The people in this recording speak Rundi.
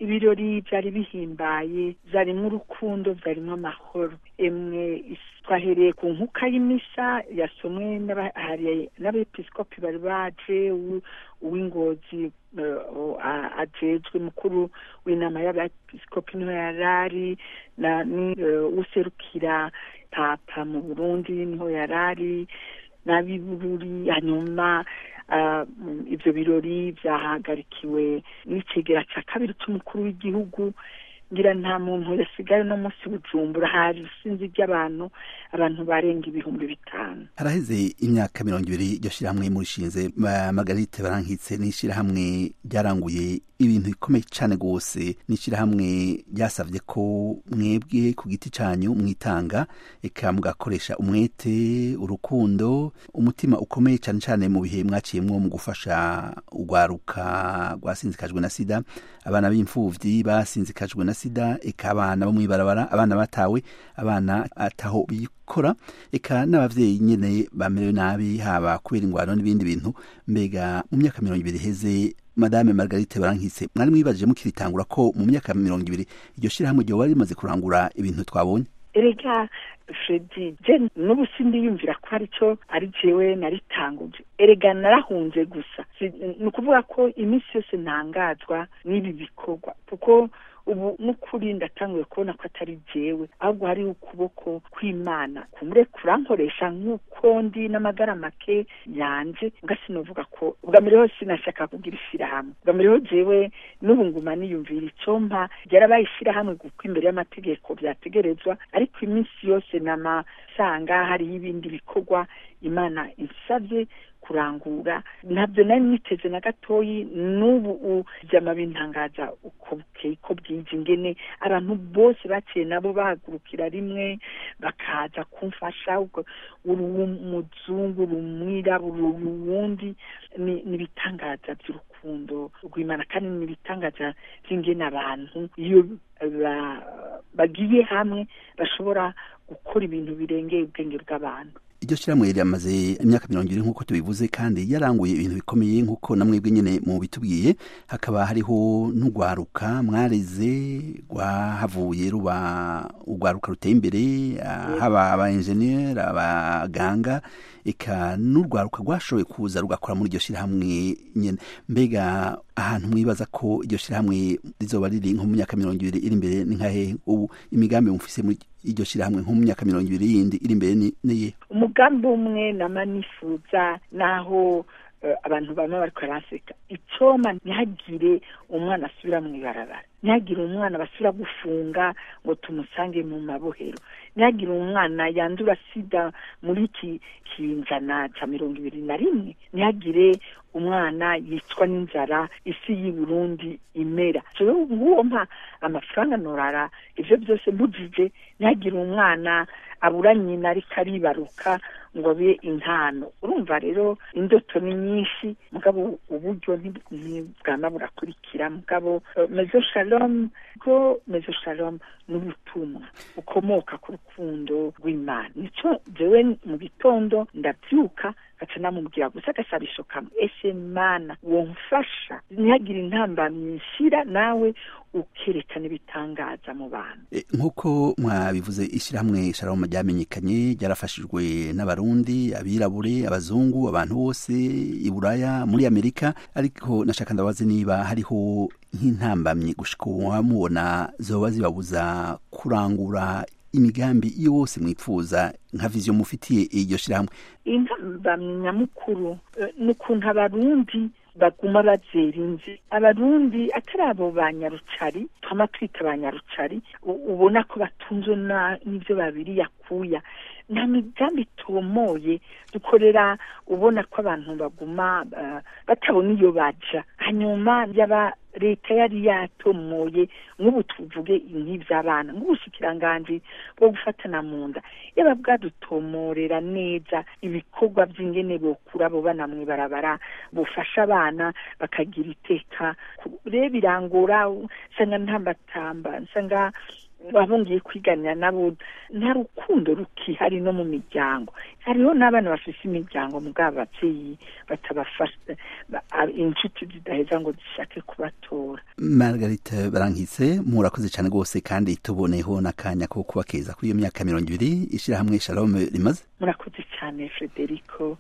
ibirori byari bihimbaye byarimwo urukundo byarimwo amahoro emwe twahereye ku nkuka y'imisa yasomwe n'abepiskopi bari baje uw'ingozi ajejwe mukuru w'inama y'abepiskopi niho yarari userukira papa mu burundi niho yarari n'abibururi hanyuma ibyo birori byahagarikiwe n'ikigera cya kabiri cy'umukuru w'igihugu ngira nta muntu yasigaye no munsi bujumbura hari isinzi ry'abantu abantu barenga ibihumbi bitanu haraheze imyaka mirongo ibiri iryo shyirahamwe murishinze magarite barankitse n'ishyirahamwe ryaranguye ibintu bikomeye cyane rwose n'ishyirahamwe ryasabye ko mwebwe ku giti cyanyu mwitanga eka mugakoresha umwete urukundo umutima ukomeye cyane cyane mu bihe mwaciyemwo mu gufasha urwaruka rwasinzikajwe na sida abana b'imfubyi basinzikajwe na sida eka abana bo mw'ibarabara abana batawe abana ataho bikora eka n'abavyeyi nyene bamerewe nabi haba kubera ingwano n'ibindi bintu mbega mu myaka mirongo ibiri iheze madame margarite barankitse mwari mwibajije mukiritangura ko mu myaka mirongo ibiri iryo shirahamwe ryoba rimaze kurangura ibintu twabonye erega fredi je n'ubu sindiyumvira ko ari cyo ari jewe naritanguje erega narahunze gusa ni ukuvuga ko iminsi yose ntangazwa n'ibi bikorwa kuko ubu n'ukuri ndatanguye kubona ko atari jewe ahubwo hariho ukuboko kw'imana kumure kurankoresha nk'uko ndi n'amagara make yanje nga sinovuga ko ubwa mbere hose sinashaka kugira ishyirahamwe ubwa mbere ho jewe n'ubu nguma niyumvira icompa ryarabaye ishyirahamwe kuko imbere y'amategeko byategerezwa ariko iminsi yose namasanga hariho ibindi bikorwa imana insabye kurangura ntabyo nari niteze na gatoyi n'ubu byama bintangaza uko bukeye ko bwije ingene abantu bose baciye nabo bahagurukira rimwe bakaza kumfasha uri umuzungu uri umwirabura uri uwundi ni ibitangaza by'urukundo rw'imana kandi ni ibitangaza by'ingene abantu iyo bagiye hamwe bashobora gukora ibintu birengeye ubwenge bw'abantu iryo shyirahamwe riramaze imyaka mirongo ibiri nk'uko tubivuze kandi yaranguye ibintu bikomeye nk'uko na mwebwe nyine mu bitubwiye hakaba hariho n'urwaruka mwareze rwahavuye ruba urwaruka ruteye imbere haba aba enjeniyeri abaganga eka n'urwaruka rwashoboye kuza rugakora muri iryo shyirahamwe nyine mbega ahantu mwibaza ko iryo shyirahamwe rizoba riri nko mu myaka mirongo ibiri iri imbere ni nkahe ubu imigambi mufise muri iryo shyirahamwe nko mu myaka mirongo ibiri yindi iri imbere niye umugambi umwe nama nifuza naho abantu bamwe bariko baraseka icoma ntihagire umwana asubira mu ibarabara ntihagire umwana basubira gufunga ngo tumusange mu mabohero ntihagire umwana yandura sida muri iki kinjana ca mirongo ibiri na rimwe ntihagire umwana yicwa n'inzara isi y'i burundi imera nguwo mpa amafaranga norara ivyo byose mbujije ntihagire umwana abura nyina ariko aribaruka ngo abe intano urumva rero indoto ni nyinshi mugabo uburyo ntibwama burakurikira mugabo mezo shalom bwo mezo shalom ni ubutumwa bukomoka ku rukundo rw'imana nico jewe mu gitondo ndabyuka gaca namubwira gusa agasabisho kamwe ese mana womfasha ntihagire intambamyi nshira nawe ukerekana ibitangaza mu bantu nk'uko mwabivuze ishyirahamwe shalom ryamenyekanye ryarafashijwe n'abarundi abirabure abazungu abantu bose i buraya muri amerika ariko nashaka ndabaze niba hariho nk'intambamyi gushika mubona zoba zibabuza kurangura imigambi yose mwipfuza nka viziyo mufitiye iryo shyirahamwe intambamyi nyamukuru ni ukuntu abarundi baguma bazera inzi abarundi atari abo ba nyarucari twama twita ba nyarucari ubona ko batunzwe n'ibyo babiri yakuya nta migambi itomoye dukorera ubona ko abantu baguma batabona iyo baja hanyuma yaba leta yari yatomoye nk'ubu tuvuge nk'iby'abana nk'ubushikiranganji bwo gufatana mu nda yaba bwadutomorera neza ibikorwa by'ingene bokura abo bana mu ibarabara bufasha abana bakagira iteka rero birangora nsanga ntambatamba nsanga abo ngiye kwiganira nabo nta rukundo rukihari no mu miryango hariho n'abana bafise imiryango mugabo abavyeyi batabafasha inshuti zidaheza ngo zishake kubatora margarite barankitse murakoze cyane rwose kandi tuboneho n'akanya ko kubakeza kuri iyo myaka mirongo ibiri ishyirahamwe shalom rimaze murakoze cyane frederico